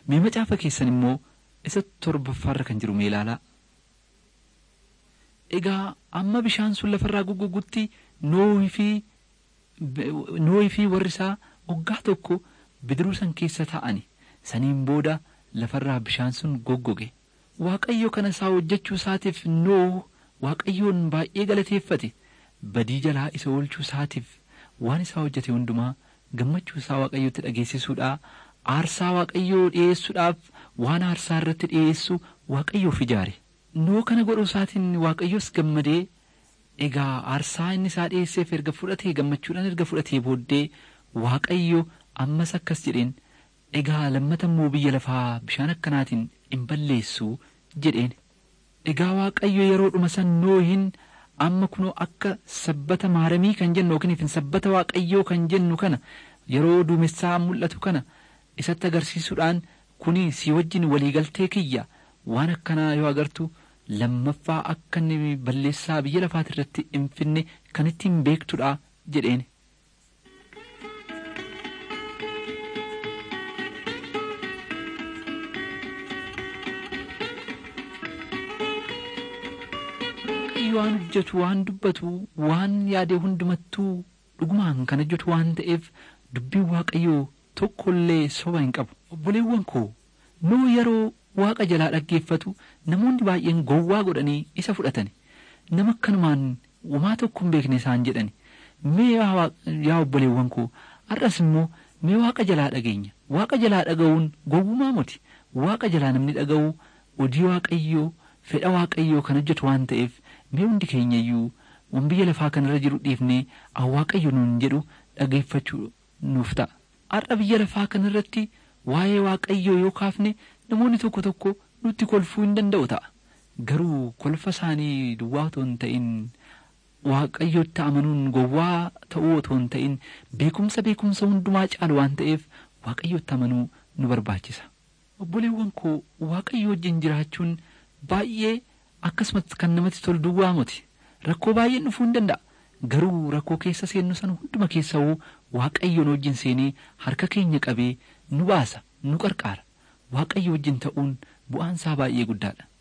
mee macaafa keessan immoo isa torbaffaarra kan jiru mee ilaalaa egaa amma bishaan sun lafarraa goggogutti noohii fi noohii fi warri isaa waggaa tokko bidiruu san keessa taa'ani saniin booda lafarraa bishaan sun goggoge waaqayyo kana isaa hojjechuu isaatiif noohu waaqayyoon baay'ee galateeffate badii jalaa isa oolchuu isaatiif waan isaa hojjete hundumaa gammachuu isaa waaqayyotti dhageessisuudhaa aarsaa waaqayyoo dhi'eessuudhaaf waan aarsaa irratti dhi'eessu waaqayyoof ijaare noo kana godhuu isaatiin waaqayyos gammadee egaa aarsaa inni isaa dhi'eesseef erga fudhatee gammachuudhaan erga fudhatee booddee waaqayyo ammas akkas jedheen egaa lammata immoo biyya lafaa bishaan akkanaatiin hin balleessu jedheen egaa waaqayyo yeroo dhuma san noohin amma kunoo akka sabbata maaramii kan jennu yookiin sabbata waaqayyoo kan jennu kana yeroo duumessaa mul'atu kana isatti agarsiisuudhaan kuni si wajjin waliigaltee kiyya waan akkanaa yoo agartu lammaffaa akka inni balleessaa biyya lafaati irratti hin finne kan ittiin beektudha jedheen. waan hojjetu waan dubbatu waan yaade hundumattuu dhugumaan kan hojjetu waan ta'eef dubbiin waaqayyoo tokkollee soba hin qabu obboleewwan koo noo yeroo waaqa jalaa dhaggeeffatu namoonni baay'een gowwaa godhanii isa fudhatani nama akkanumaan wamaa tokko hin beekne isaan jedhani mee yaa obboleewwan koo har'as immoo mee waaqa jalaa dhageenya waaqa jalaa dhaga'uun gowwumaa miti waaqa jalaa namni dhaga'u odii waaqayyoo fedha waaqayyoo kan hojjetu waan ta'eef mee hundi keenya iyyuu waan biyya lafaa kanarra jiru dhiifnee waaqayyo nuun jedhu dhageeffachuu nuuf ta'a. Har'a biyya lafaa kanarratti waa'ee waaqayyoo yoo kaafne namoonni tokko tokko nutti kolfuu hin danda'u ta'a. Garuu kolfa isaanii duwwaa otoo hin ta'in waaqayyotti amanuun gowwaa ta'uu otoo hin ta'in beekumsa beekumsa hundumaa caalu waan ta'eef waaqayyotti amanuu nu barbaachisa. Obboleewwan koo waaqayyo wajjin jiraachuun baay'ee akkasumas kan namatti tolu duwwaa miti rakkoo baay'een dhufuu hin danda'a garuu rakkoo keessa seennu sana hunduma keessa hoo waaqayyoon wajjin seenee harka keenya qabee nu baasa nu qarqaara waaqayyo wajjin ta'uun bu'aan isaa baay'ee guddaadha.